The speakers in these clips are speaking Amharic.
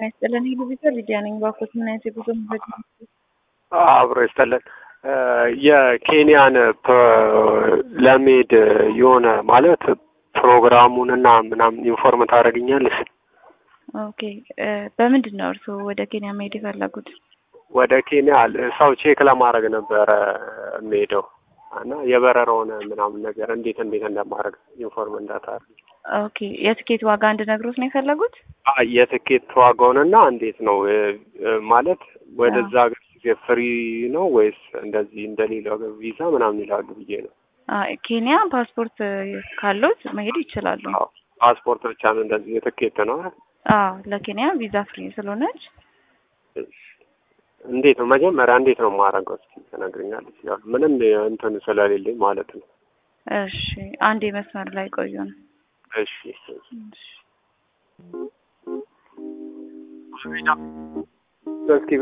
ጤና ይስጥልን። ሂዱ ቢታ ሊዲያ ነኝ። ባኮት ምን አይነት የጉዞ መረጃ አብሮ ይስጥልን። የኬንያን ለመሄድ የሆነ ማለት ፕሮግራሙንና ምናምን ኢንፎርም ታደርግኛለሽ? ኦኬ በምንድን ነው እርስዎ ወደ ኬንያ መሄድ የፈለጉት? ወደ ኬንያ ሰው ቼክ ለማድረግ ነበረ የምሄደው እና የበረራውን ምናምን ነገር እንዴት እንዴት እንደማድረግ ኢንፎርም እንዳታደርግ። ኦኬ የትኬት ዋጋ እንድነግሮት ነው የፈለጉት? አይ የትኬት ዋጋውንና እንዴት ነው ማለት ወደዛ ሀገር ጊዜ ፍሪ ነው ወይስ እንደዚህ እንደሌላው ቪዛ ምናምን ይላሉ ብዬ ነው። ኬንያ ፓስፖርት ካሉት መሄድ ይችላሉ። ፓስፖርት ብቻ ነው እንደዚህ የትኬት ነው። አዎ ለኬንያ ቪዛ ፍሪ ስለሆነች እንዴት ነው መጀመሪያ እንዴት ነው የማደርገው? እስኪ ትነግሪኛለሽ? ያው ምንም እንትን ስለሌለኝ ማለት ነው። እሺ አንዴ መስመር ላይ ቆዩ ነው። እሺ እስኪ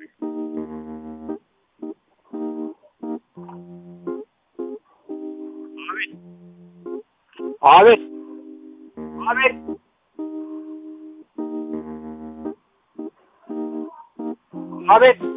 አቤት አቤት አቤት